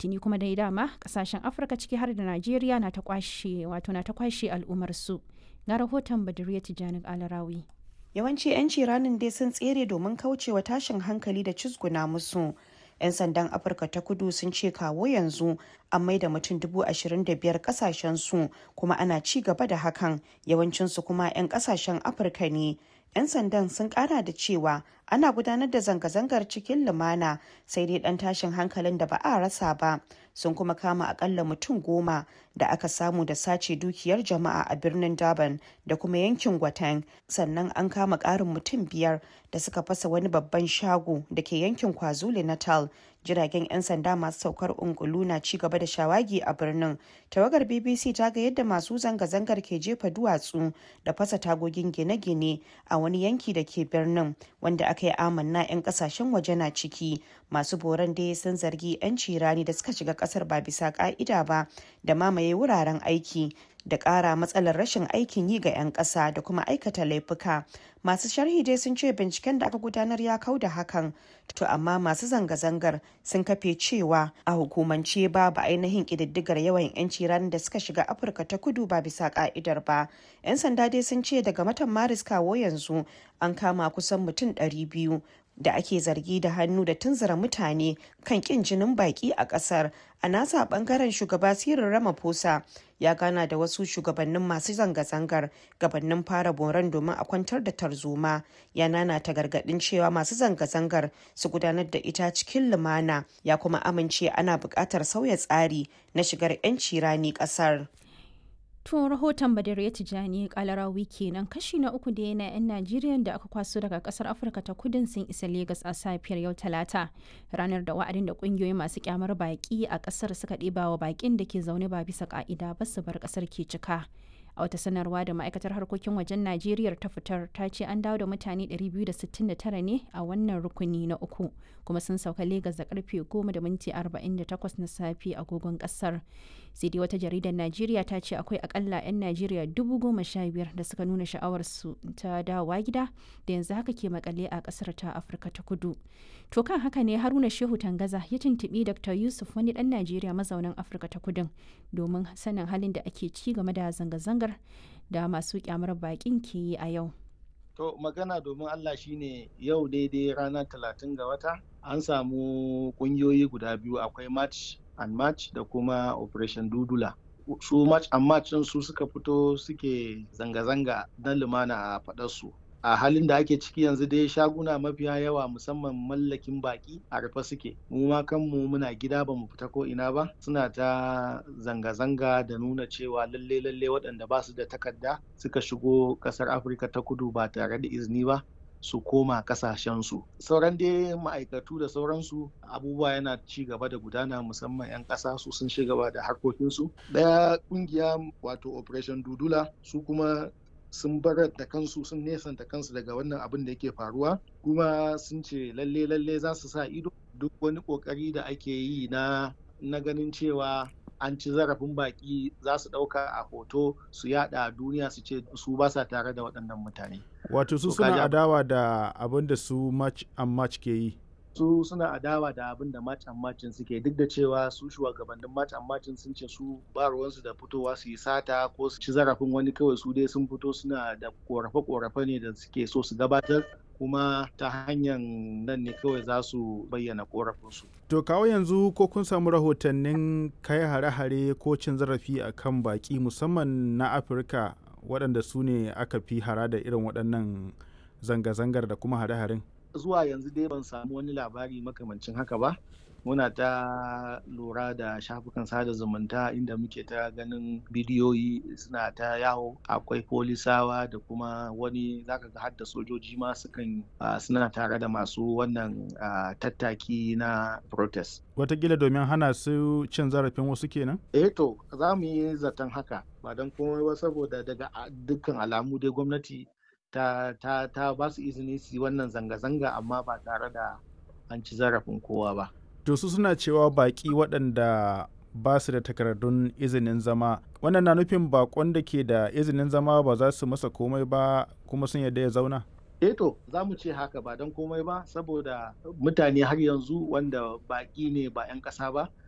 tuni kuma dai dama kasashen afirka ciki har da najeriya na ta kwashe wato na ta kwashe al'ummarsu ga rahoton badiriya tijjani alarawi yawanci 'yanci ranin dai sun tsere domin kaucewa tashin hankali da cizguna musu 'yan sandan afirka ta kudu sun ce kawo yanzu an maida mutum dubu ashirin da biyar kasashen su kuma ana ci gaba da hakan yawancinsu kuma 'yan kasashen afirka ne 'yan sandan sun kara da cewa ana gudanar da zanga-zangar cikin lumana sai dai dan tashin hankalin da ba a rasa ba sun kuma kama akalla mutum goma da aka samu da sace dukiyar jama'a a birnin durban da kuma yankin gwatan sannan an kama karin mutum biyar da suka fasa wani babban shago da ke yankin kwazulu natal jiragen 'yan sanda masu saukar ungulu na ci gaba da shawagi a birnin tawagar bbc ta ga yadda masu zanga-zangar ke jefa duwatsu da fasa tagogin gine-gine a wani yanki da ke birnin wanda aka yi amanna 'yan kasashen waje na ciki masu boran dai sun zargi 'yan cirani da suka shiga kasar ba bisa ka'ida ba da mamaye wuraren aiki da ƙara matsalar rashin aikin yi ga 'yan ƙasa da kuma aikata laifuka masu sharhi dai sun ce binciken da aka gudanar ya kau da hakan to amma masu zanga-zangar sun kafe cewa a hukumance babu ainihin ƙididdigar yawan 'yanci ranar da suka shiga afirka ta kudu ba bisa ka'idar ba 'yan sanda dai sun ce daga watan maris kawo yanzu an kama kusan mutum 200 da ake zargi da hannu da tunzura mutane kan kin jinin baki a kasar a nasa bangaren shugaba sirin ramaphosa ya gana da wasu shugabannin masu zanga-zangar gabanin fara boran domin a kwantar da tarzoma ya nana ta gargadin cewa masu zanga-zangar su gudanar da ita cikin lumana ya kuma amince ana buƙatar sauya tsari na shigar 'yanci rani ƙasar. To rahoton Badar ya tijani kalarawi kenan kashi na uku da yana 'yan Najeriya da aka kwaso daga kasar Afirka ta kudin sun isa Legas a safiyar yau Talata ranar da wa'adin da kungiyoyi masu kyamar baki a kasar suka ɗeba wa bakin da ke zaune ba bisa ka'ida ba su bar kasar ke cika. a wata sanarwa da ma'aikatar harkokin wajen najeriya ta fitar ta ce an dawo da mutane 269 ne a wannan rukuni na uku kuma sun sauka legas da karfe 10 da minti 48 na safe agogon kasar sai dai wata jaridar najeriya ta ce akwai akalla 'yan najeriya 15,000 da suka nuna sha'awarsu ta dawowa gida da yanzu haka ke makale a kasar ta afirka ta kudu to kan haka ne haruna shehu tangaza ya tuntubi dr yusuf wani dan najeriya mazaunin afirka ta kudin domin sanin halin da ake ci game da zanga-zangar da masu kyamar bakin ke yi a yau To magana domin Allah shine yau daidai ranar talatin ga wata an samu kungiyoyi guda biyu akwai match and match da kuma operation dudula. Su match and match su suka fito suke zanga-zanga na lumana a faɗarsu. a halin da ake ciki yanzu dai shaguna mafiya yawa musamman mallakin baki a rufe suke mu ma kanmu muna gida ba mu fita ko ina ba suna ta zanga-zanga da nuna cewa lalle lalle waɗanda ba su da takarda suka shigo ƙasar afirka ta kudu ba tare da izini ba su koma kasashensu sauran dai ma'aikatu da sauransu abubuwa yana ci gaba da gudana musamman 'yan ƙasa su sun ci gaba da harkokinsu ɗaya ƙungiya wato operation dudula su kuma sun barar da kansu sun nesanta kansu daga wannan abin da yake faruwa kuma sun ce lalle lalle za su sa ido duk wani kokari da ake yi na na ganin cewa an ci zarafin baki za su ɗauka a hoto su yada a duniya su ce su ba sa tare da waɗannan mutane wato su suna adawa da abin da su match and match ke yi su suna adawa da abin da match and match suke duk da cewa su shugabannin match and match sun ce su ba ruwansu da fitowa su yi sata ko su ci zarafin wani kawai su dai sun fito suna da korafe-korafe ne da suke so su gabatar kuma ta hanyar nan ne kawai za su bayyana korafinsu. To kawo yanzu ko kun samu rahotannin kai hare-hare ko cin zarafi a kan baki musamman na Afirka waɗanda su ne aka fi hara da irin waɗannan zanga-zangar da kuma hare-haren? zuwa yanzu dai ban samu wani labari makamancin haka ba muna ta lura da shafukan sada zumunta inda muke ta ganin bidiyoyi suna ta yawo akwai polisawa da kuma wani zaka ga har da sojoji ma sukan suna tare da masu wannan tattaki na protest watakila domin hana su cin zarafin wasu kenan eh to za mu yi zaton haka ba don komai ba saboda daga dukkan alamu dai gwamnati ta, ta, ta ba su izini su yi wannan zanga-zanga amma ba tare da an ci zarafin kowa ba. To su suna cewa baƙi waɗanda ba su da takardun izinin zama wannan na nufin bakon da ke da izinin zama ba za su masa komai ba kuma sun yadda ya zauna? eh to za mu ce haka ba don komai ba saboda mutane har yanzu wanda baƙi ne ba 'yan ƙasa ba